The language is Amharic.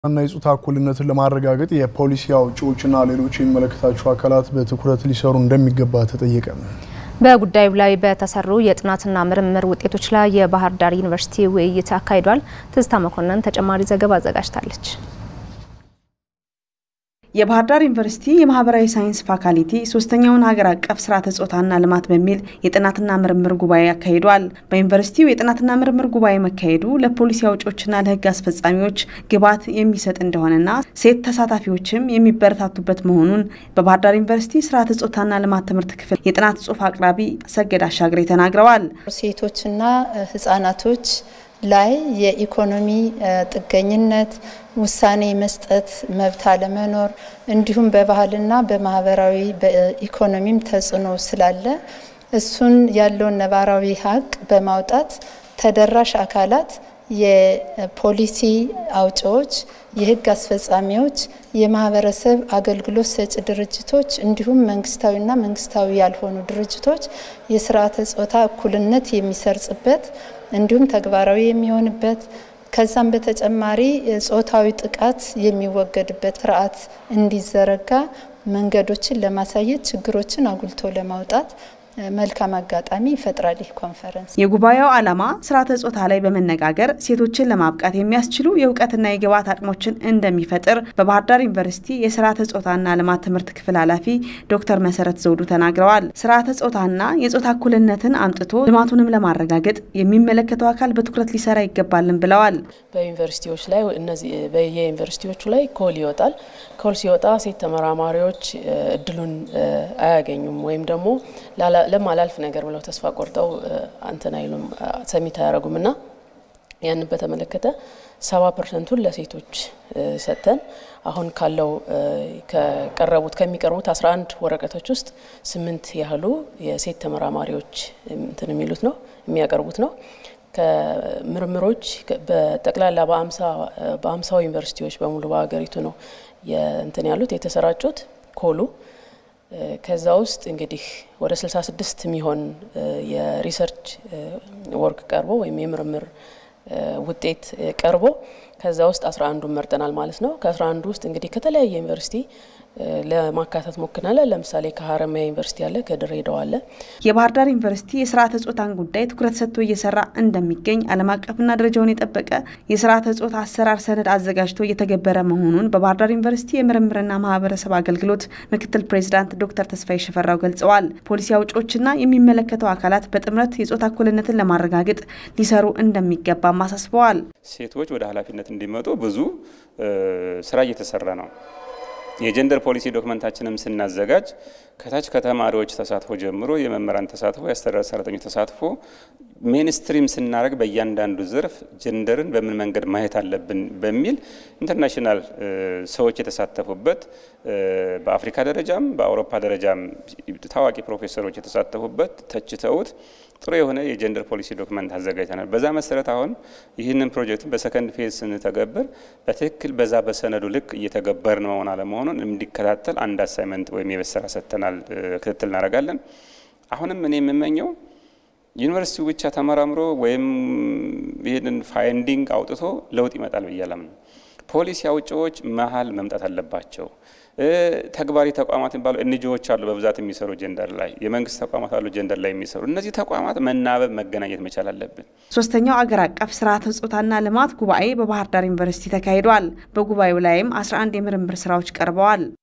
እና የጾታ እኩልነትን ለማረጋገጥ የፖሊሲ አውጪዎችና ሌሎች የሚመለከታቸው አካላት በትኩረት ሊሰሩ እንደሚገባ ተጠየቀ። በጉዳዩ ላይ በተሰሩ የጥናትና ምርምር ውጤቶች ላይ የባህር ዳር ዩኒቨርሲቲ ውይይት አካሂዷል። ትዝታ መኮንን ተጨማሪ ዘገባ አዘጋጅታለች። የባህር ዳር ዩኒቨርሲቲ የማህበራዊ ሳይንስ ፋካልቲ ሶስተኛውን ሀገር አቀፍ ስርዓተ ጾታና ልማት በሚል የጥናትና ምርምር ጉባኤ አካሂዷል። በዩኒቨርሲቲው የጥናትና ምርምር ጉባኤ መካሄዱ ለፖሊሲ አውጪዎችና ለሕግ አስፈጻሚዎች ግብዓት የሚሰጥ እንደሆነና ሴት ተሳታፊዎችም የሚበረታቱበት መሆኑን በባህር ዳር ዩኒቨርሲቲ ስርዓተ ጾታና ልማት ትምህርት ክፍል የጥናት ጽሑፍ አቅራቢ ሰገድ አሻግሬ ተናግረዋል። ሴቶችና ህጻናቶች ላይ የኢኮኖሚ ጥገኝነት፣ ውሳኔ መስጠት መብት አለመኖር እንዲሁም በባህልና በማህበራዊ በኢኮኖሚም ተጽዕኖ ስላለ እሱን ያለውን ነባራዊ ሀቅ በማውጣት ተደራሽ አካላት የፖሊሲ አውጪዎች፣ የህግ አስፈጻሚዎች፣ የማህበረሰብ አገልግሎት ሰጪ ድርጅቶች እንዲሁም መንግስታዊና መንግስታዊ ያልሆኑ ድርጅቶች የስርዓተ ጾታ እኩልነት የሚሰርጽበት እንዲሁም ተግባራዊ የሚሆንበት ከዛም በተጨማሪ ጾታዊ ጥቃት የሚወገድበት ስርዓት እንዲዘረጋ መንገዶችን ለማሳየት ችግሮችን አጉልቶ ለማውጣት መልካም አጋጣሚ ይፈጥራል። ይህ ኮንፈረንስ የጉባኤው ዓላማ ስርዓተ ጾታ ላይ በመነጋገር ሴቶችን ለማብቃት የሚያስችሉ የእውቀትና የግብዓት አቅሞችን እንደሚፈጥር በባህር ዳር ዩኒቨርሲቲ የስርዓተ ጾታና ልማት ትምህርት ክፍል ኃላፊ ዶክተር መሰረት ዘውዱ ተናግረዋል። ስርዓተ ጾታና የጾታ እኩልነትን አምጥቶ ልማቱንም ለማረጋገጥ የሚመለከተው አካል በትኩረት ሊሰራ ይገባልን ብለዋል። በዩኒቨርሲቲዎች ላይ እነዚህ በየዩኒቨርሲቲዎቹ ላይ ኮል ይወጣል። ኮል ሲወጣ ሴት ተመራማሪዎች እድሉን አያገኙም ወይም ደግሞ ለማላልፍ ነገር ብለው ተስፋ ቆርጠው አንተን አይሉም ሰሚት አያደርጉም እና ያንን በተመለከተ ሰባ ፐርሰንቱን ለሴቶች ሰጥተን አሁን ካለው ከቀረቡት ከሚቀርቡት 11 ወረቀቶች ውስጥ ስምንት ያህሉ የሴት ተመራማሪዎች እንትን የሚሉት ነው የሚያቀርቡት ነው። ከምርምሮች በጠቅላላ በአምሳው ዩኒቨርሲቲዎች በሙሉ በሀገሪቱ ነው እንትን ያሉት የተሰራጩት ኮሉ ከዛ ውስጥ እንግዲህ ወደ 66 የሚሆን የሪሰርች ወርክ ቀርቦ ወይም የምርምር ውጤት ቀርቦ ከዛ ውስጥ 11ዱን መርጠናል ማለት ነው። ከ11ዱ ውስጥ እንግዲህ ከተለያየ ዩኒቨርሲቲ ለማካተት ሞክናለን። ለምሳሌ ከሀረማያ ዩኒቨርሲቲ አለ፣ ከድሬዳዋ አለ። የባህር ዳር ዩኒቨርሲቲ የስርዓተ ጾታን ጉዳይ ትኩረት ሰጥቶ እየሰራ እንደሚገኝ ዓለም አቀፍና ደረጃውን የጠበቀ የስርዓተ ጾታ አሰራር ሰነድ አዘጋጅቶ እየተገበረ መሆኑን በባህር ዳር ዩኒቨርሲቲ የምርምርና ማህበረሰብ አገልግሎት ምክትል ፕሬዚዳንት ዶክተር ተስፋዬ ሽፈራው ገልጸዋል። ፖሊሲ አውጪዎችና የሚመለከተው አካላት በጥምረት የጾታ እኩልነትን ለማረጋገጥ ሊሰሩ እንደሚገባም አሳስበዋል። ሴቶች ወደ ኃላፊነት እንዲመጡ ብዙ ስራ እየተሰራ ነው። የጀንደር ፖሊሲ ዶክመንታችንም ስናዘጋጅ ከታች ከተማሪዎች ተሳትፎ ጀምሮ የመምህራን ተሳትፎ፣ የአስተዳደር ሰራተኞች ተሳትፎ ሜንስትሪም ስናደርግ በእያንዳንዱ ዘርፍ ጀንደርን በምን መንገድ ማየት አለብን በሚል ኢንተርናሽናል ሰዎች የተሳተፉበት በአፍሪካ ደረጃም በአውሮፓ ደረጃም ታዋቂ ፕሮፌሰሮች የተሳተፉበት ተችተውት ጥሩ የሆነ የጀንደር ፖሊሲ ዶክመንት አዘጋጅተናል። በዛ መሰረት አሁን ይህንን ፕሮጀክትን በሰከንድ ፌዝ ስንተገብር በትክክል በዛ በሰነዱ ልክ እየተገበርን መሆን አለመሆኑን እንዲከታተል አንድ አሳይመንት ወይም የቤት ስራ ሰጥተናል። ክትትል እናደርጋለን። አሁንም እኔ የምመኘው ዩኒቨርሲቲው ብቻ ተመራምሮ ወይም ይህንን ፋይንዲንግ አውጥቶ ለውጥ ይመጣል ብዬ አላምንም። ፖሊሲ አውጪዎች መሀል መምጣት አለባቸው። ተግባሪ ተቋማት የሚባሉ ኤንጂኦዎች አሉ፣ በብዛት የሚሰሩ ጀንደር ላይ የመንግስት ተቋማት አሉ፣ ጀንደር ላይ የሚሰሩ እነዚህ ተቋማት መናበብ መገናኘት መቻል አለብን። ሶስተኛው አገር አቀፍ ስርዓተ ጾታና ልማት ጉባኤ በባህር ዳር ዩኒቨርሲቲ ተካሂዷል። በጉባኤው ላይም 11 የምርምር ስራዎች ቀርበዋል።